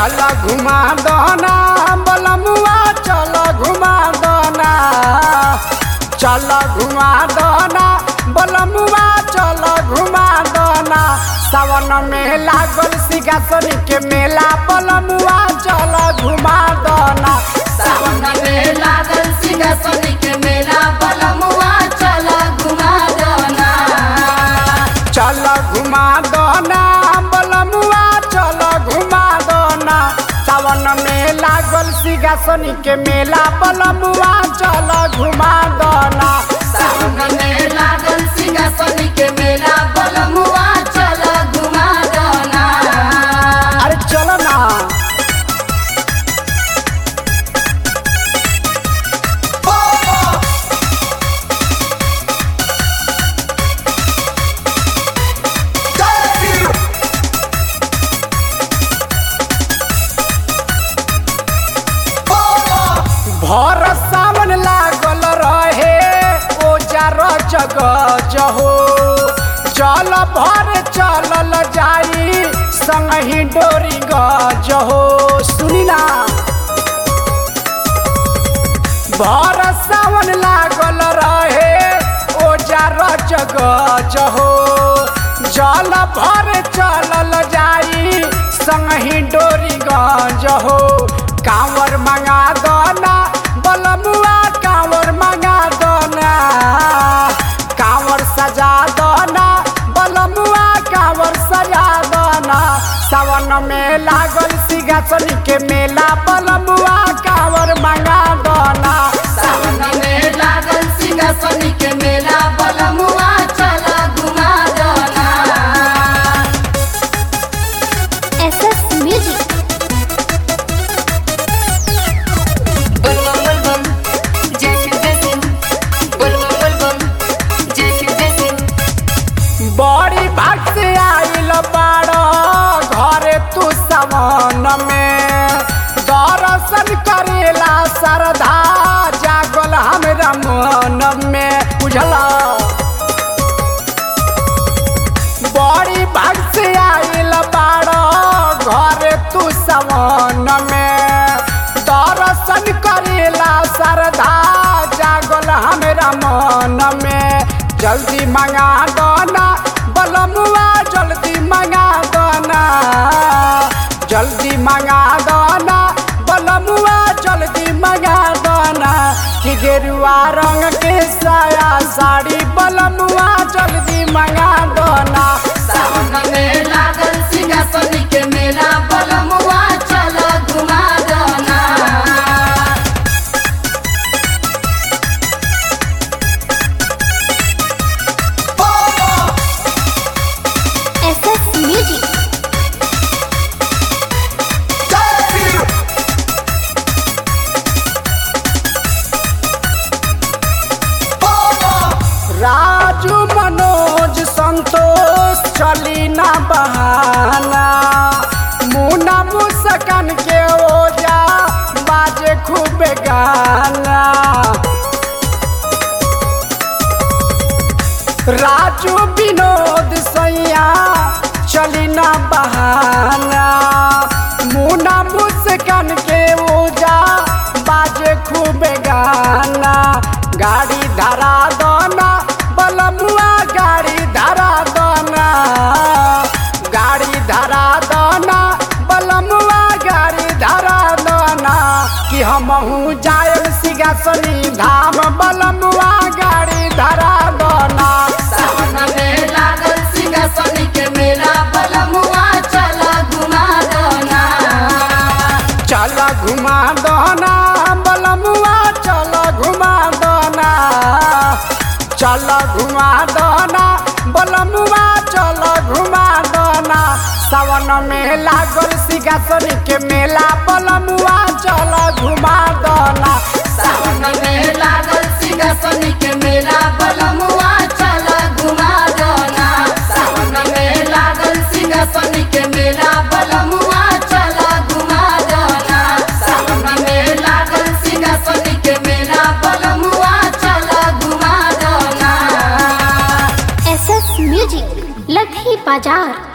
चल घुमा दना बलमुआ चल घुमा दना चल घुमा दना बलमुआ चल घुमा दना सावन में लागल सिंहासन के मेला बलमुआ चल घुमा दना सावन में लागल सिंहासन के मेला बलमुआ चल घुमा दना चल घुमा दना बलमुआ चल घुमा दना सावन में लागल सिंहासन के मेला बलमुआ चल घुमा दना सावन में लागल सिंहासन के मेला बलमुआ चल घुमा दना अरे चलो ना भर सावन लागल रहे ओजार जग जहो जल भर चलल जाई संगही डोरी गजहो सुनी ना भर सावन लागल रहे ओजार जग जहो जल भर चलल जाई संगही डोरी गजहो कांवर मंगा दना बलमुआ कांवर मंगा दना कांवर सजा दना बलमुआ कांवर सजा दना सावन में लागल सिंहासन के मेला बलमुआ कांवर मंगा दना सावन में लागल सिंहासन के मेला बलमुआ चल घुमा दना SS Music. Bulbum bulbum, जैसे जैसे bulbum bulbum, जैसे जैसे बड़ी भाग से आइल बाड़ घरे तू सवन में दर्शन करेला श्रद्धा जागल हमरा मन में बुझला बड़ी भाग से आइल बाड़ घरे तू सवन में दर्शन करेला श्रद्धा जागल हमरा मन में जल्दी मंगा दना बलमुआ जल्दी मंगा दना जल्दी मंगा दना बलमुआ जल्दी मंगा दना कि गेरुआ रंग के साया साड़ी बलमुआ जल्दी मंगा दना सावन में लागल सिंहासन के मेला बलमुआ चल घुमा दना SS Music. राजू मनोज संतोष चली ना बहाना मुना मुस्कान के ओजा बाजे खूब गाना राजू विनोद सैया चली ना बहाना मुना मुस्कान के ओजा बाजे खूब गाना गाड़ी धरा दना बलमुआ गाड़ी धरा दना गाड़ी धरा दना बलमुआ गाड़ी धरा दना कि हमहू जायब सिंहासनी धाम बलमुआ गाड़ी धरा दना सावन में लागल सिंहासन के मेला बलमुआ चल घुमा दना चल घुमा दना बलमुआ चल घुमा दना चल घुमा दना बलमुआ चल घुमा दना सावन में लागल सिंहासन के मेला बलमुआ चल घुमा दना सावन में लागल सिंहासन के मेला बलमुआ चल घुमा दना सावन में लागल सिंहासन के मेला बलमुआ चल घुमा दना सावन में लागल सिंहासन के मेला बलमुआ चल घुमा दना SS Music. लधी बाजार